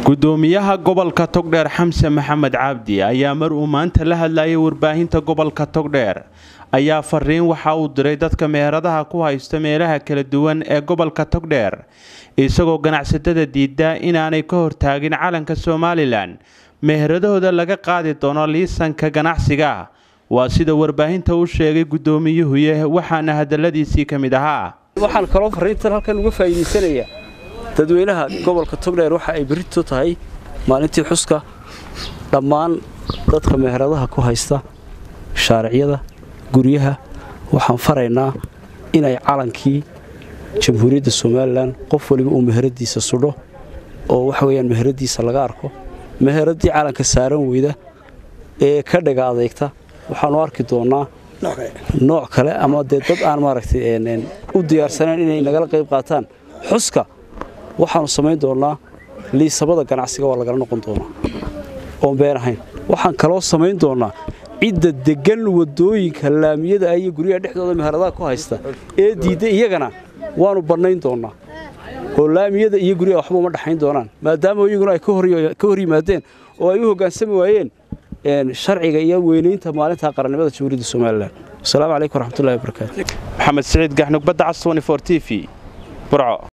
gudoomiyaha gobolka togdheer xamse maxamed cabdi ayaa mar uu maanta la hadlayay warbaahinta gobolka togdheer ayaa fariin waxa uu diray dadka meheradaha ku haysta meelaha kala duwan ee gobolka togdheer isagoo ganacsatada diida inaanay ka hortaagin calanka somalilan meheradahooda laga qaadi doono liisanka ganacsiga waa sida warbaahinta u sheegay gudoomiyuhuye waxaana hadaladiisii ka mid ahaa waxaan kaloo fariintan halkan uga faa'iidaysanayaa dadweynaha gobolka togdheer waxa ay berrito tahay maalintii xuska dhammaan dadka meheradaha ku haysta shaariciyada guryaha waxaan faraynaa inay calankii jamhuuriyadda somalilan qof waliba uu meheradiisa sudho oo waxa weyaan meheradiisa laga arko meheradii calanka saaran weyda ee ka dhaga adeegta waxaanu arki doonnaa nooc kale ama dee dad aan maaragtay u diyaarsanayn inay nagala qayb qaataan xuska waxaanu samayn doonnaa liisabada ganacsiga waa lagala noqon doonaa oon been ahayn waxaan kaloo samayn doonnaa cidda deggan wadooyinka laamiyada iyo guryaha dhexdooda meheradaha ku haysta ee diidda iyagana waanu bannayn doonnaa oo laamiyada iyo guryaha waxba uma dhexayn doonaan maadaama iyaguna ay ka hor yimaadeen oo ay u hoggaansami waayeen sharciga iyo weynaynta maalinta qarannimada jamhuuriyadda somalilan wasalaamu calaykum waraxmatullahi wabarakaatu maxamed siciid gaxnug badda cas t v burco